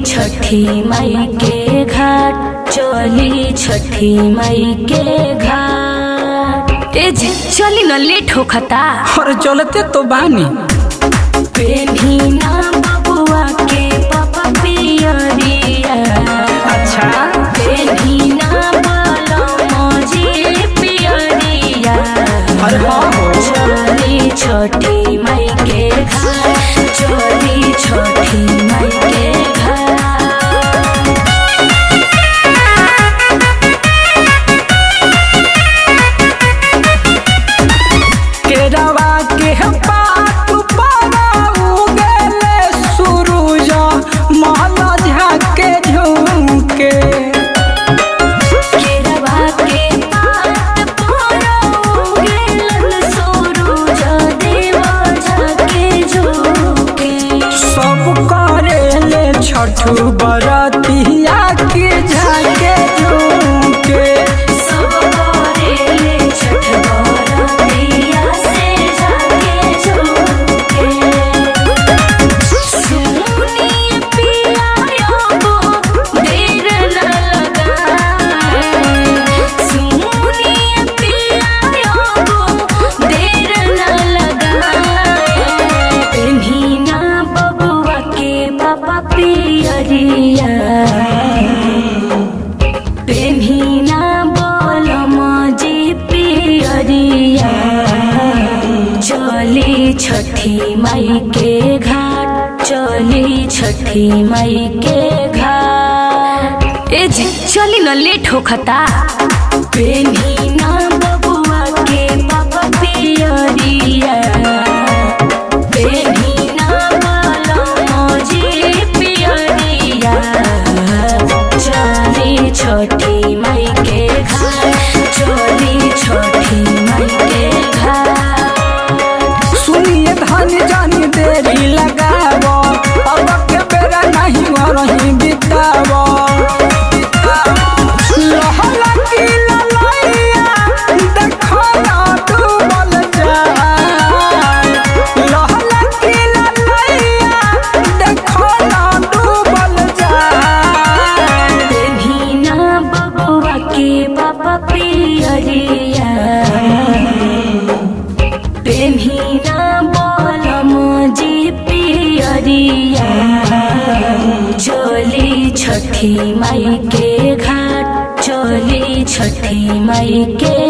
छठी माई के घाट चली छठी माई के घाट ए जी चली न लेट होखता और चलते तो बानी पेन्ही ना बबुआ के पापा पियरिया अच्छा पेन्ही ना बलम जी पियरिया अरे हाँ हो चली छोटी माई के घर चली छोटी माई के घर केरवा के पात पर उगले सूरज महल झाके झुमके केरवा के पात पर उगेलन सूरज देव झाके झुके सब करेले छठु बरतिया के झाके झुमके सब करेले छठ बरतिया से जाके झुके सुनिए पिया यो देर न लगाए सुनिए पिया यो देर न लगाए पेन्ही ना बबुआ के पापा पियरिया पेन्ही ना बोलम जी पियरिया चली छठी माई के घाट चली छठी माई के घाट ए जी चली न लेट होखता पेन्ही ना बबुआ के पापा पियरिया पेन्ही ना बोलम जी पियरिया चली छोटी माई के घर चली छोटी माई के घर सुनिए धन जानी देरी लगाव अब के बेरा नहीं रही बिताव लहला की ललैया देखो ना डूबल जाए लहला की ललैया देखो ना डूबल जाए पेन्ही ना बबुआ के पापा पियरिया पेन्ही ना बोलम जी पियरिया चली छठी माई के घाट चली छठी माई के